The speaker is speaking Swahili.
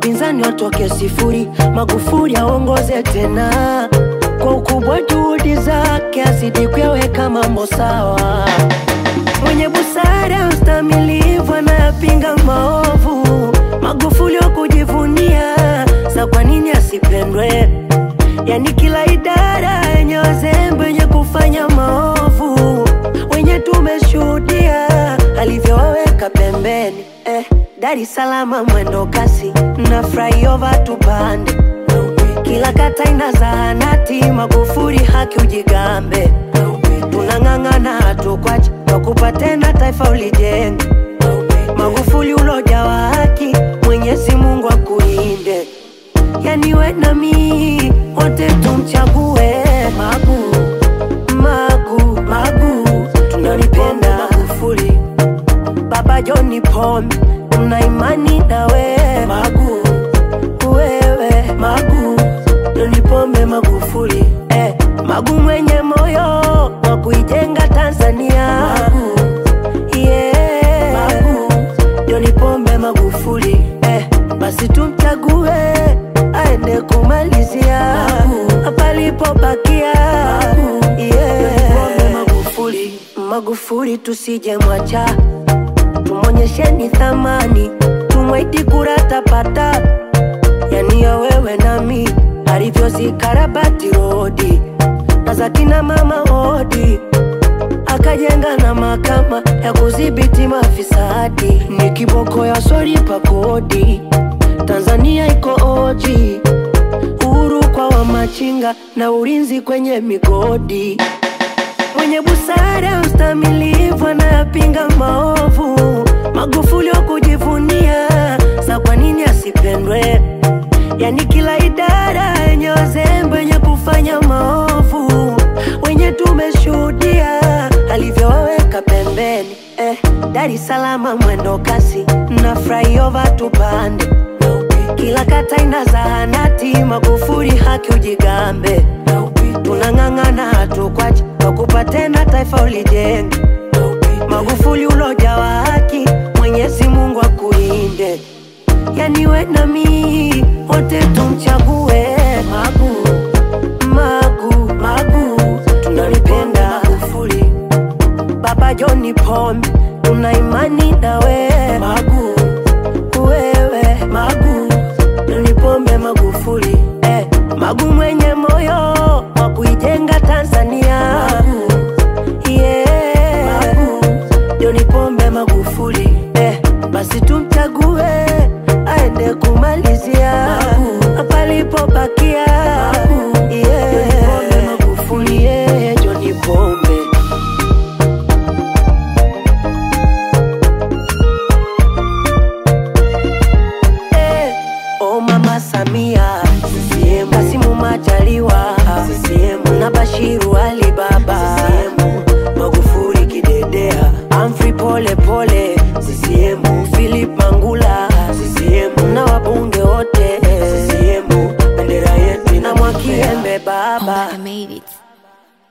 wapinzani watoke sifuri, Magufuli aongoze tena kwa ukubwa, juhudi zake azidi kuyaweka mambo sawa. Mwenye busara, ustamilivu, anayapinga maovu, Magufuli wa kujivunia, sa kwa nini asipendwe? Yani kila idara yenye wazembe wenye kufanya maovu, wenye tumeshuhudia alivyowaweka pembeni eh. Dar es Salaam mwendo kasi na flyover tupande, kila kata ina zahanati, Magufuli haki ujigambe, tunang'ang'ana hatukwacha wakupa tena taifa ulijenge, Magufuli ulojawa haki, Mwenyezi Mungu akulinde, yani we na mi wote tumchague Magu, Magu, Magu, tunalipenda Magufuli Baba John Pombe, tuna imani nawe Magu, wewe Magu, John Pombe Magufuli eh, Magu mwenye moyo wa kuijenga Tanzania Magu, yeah. Magu, John Pombe Magufuli eh, basi tumchague aende kumalizia palipobakia yeah. John Pombe Magufuli, Magufuli tusije mwacha tumonyesheni thamani, tumwaidi kura tapata, yani ya wewe nami alivyozikarabati rodi na za kina mama hodi, akajenga na mahakama ya kudhibiti mafisadi, ni kiboko ya swalipa kodi. Tanzania iko oji, uhuru kwa wamachinga na ulinzi kwenye migodi mwenye busara, ustamilivu, anayapinga maovu, Magufuli wa kujivunia, sa kwa nini asipendwe? Yani kila idara yenye wazembe wenye kufanya maovu, wenye tumeshuhudia alivyowaweka pembeni eh. Dar es Salaam mwendo kasi na flyover tupande, kila kata ina zahanati, Magufuli haki ujigambe, tunang'ang'ana hatukwacha wakupa tena taifa ulijenge, Magufuli ulojawa haki, Mwenyezi Mungu akulinde, yani we na mi wote tumchague Magu, Magu, Magu, tunalipenda Magufuli, Baba John Pombe, tuna imani nawe Magu, wewe Magu, John Pombe Magufuli eh, Magu mwenye moyo wa kuijenga Tanzania Magu, yeah. Magu, John Pombe Magufuli eh, basi tumchague aende kumalizia palipobakia yeah. John Pombe Magufuli yeah, John Pombe Eh, Oh mama Samia CCM, Kasimu Majaliwa CCM, na Bashiru Ali Baba CCM, Magufuli Kidedea, Humphrey Pole Pole CCM, Philip Mangula CCM, na wabunge wote CCM, bendera yetu na Mwakiembe Baba I made it.